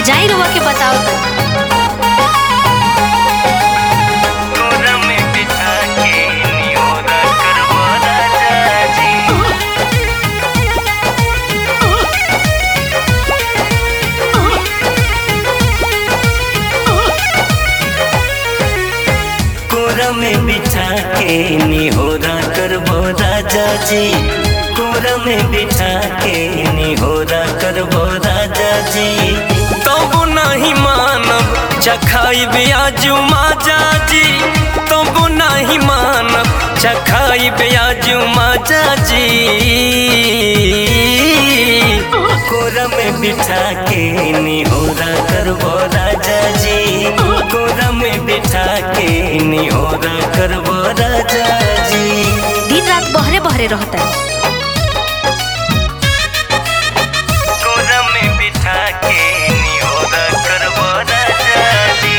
जाई रुआ के बताओ तो कोरा में बिठा के निहोरा करबो राजा जी कोरा में बिठा के निहोरा करबो राजा जी कोरा में बिठा के निहोरा करबो राजा जी तब नहीं मानब चखाई ब्याजू माजा जी तब नहीं मानब चखाई ब्याजू माजा जी कोरा में बिठा के निहोरा करबो राजा जी कोरा में बिठा के निहोरा करबो राजा जी दिन रात बहरे बहरे रहता कोरा में बिठा के निहोरा करबो राजा जी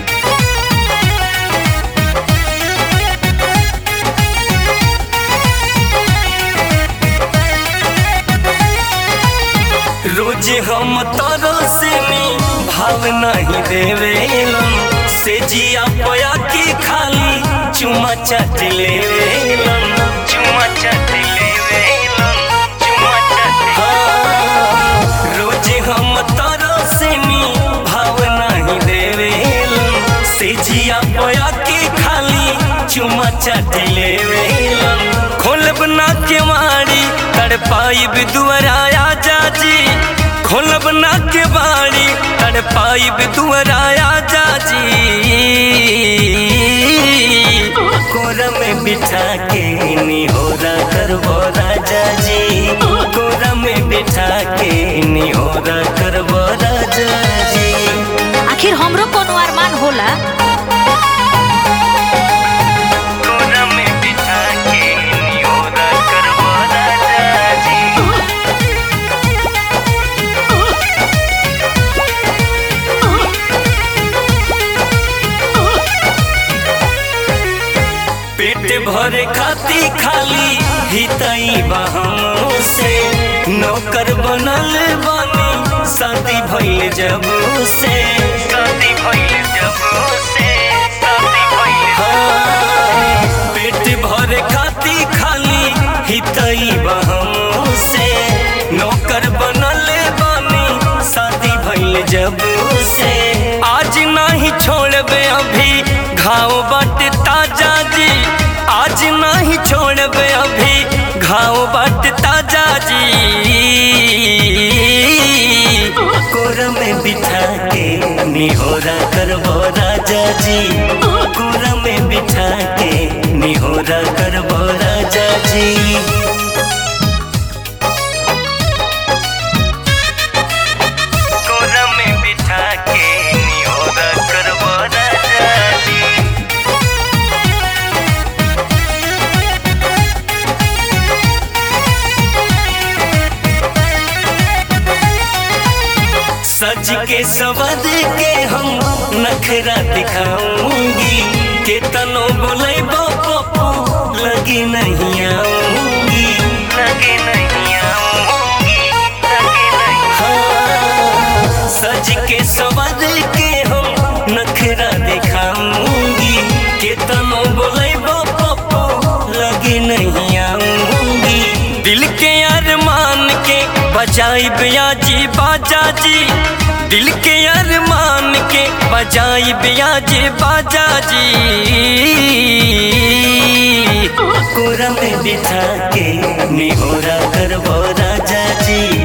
रोज हम तोरो से भाव नहीं देवेलन से जिया पया के खाली चुमा चट लेवेलन चुमा चट लेवेलन चुमा चट हाँ, रोज हम तोरो से भाव नहीं देवेलन से जिया पया के खाली चुमा चट लेवेलन खोलब ना के मारी तड़पाइब दुआराया जाजी खोलब ना के बाड़ी तड़पाइब दुआराया जाजी कोरा में बिठा के निहोरा करबो राजा जी कोरा में बिठा के निहोरा करबो राजा जी आखिर हमरो कोनो अरमान होला कोरा में बिठा के निहोरा करबो राजा जी पेट भरे खाती खाली हितई बहनों से नौकर बनल बानी शादी भइल जब से शादी भइल जब से शादी भइल हाँ, पेट भरे खाती खाली हितई बहनों से नौकर बनल बानी शादी भइल जब से आज नहीं छोड़बे अभी घाव बट ताजा जी आज नहीं छोड़बे अभी घाव बट ताजा जी कोरा में बिठा के निहोरा करबो राजा जी कोरा में बिठा के निहोरा करबो राजा जी कोरा में बिठा के निहोरा करबो राजा जी सज के सवद के हम नखरा दिखाऊंगी के तनो बोले पप्पू लगी नहीं आऊंगी लगी नहीं आऊंगी लगी नहीं हाँ, सज के सवद के हम नखरा दिखाऊंगी के तनो बोले पप्पू लगी नहीं आऊंगी दिल के अरमान के बजाई ब्याजी बाजा जी दिल के अरमान के बजाई ब्याजी बाजा जी कोरा में बिठा के निहोरा करबो राजा जी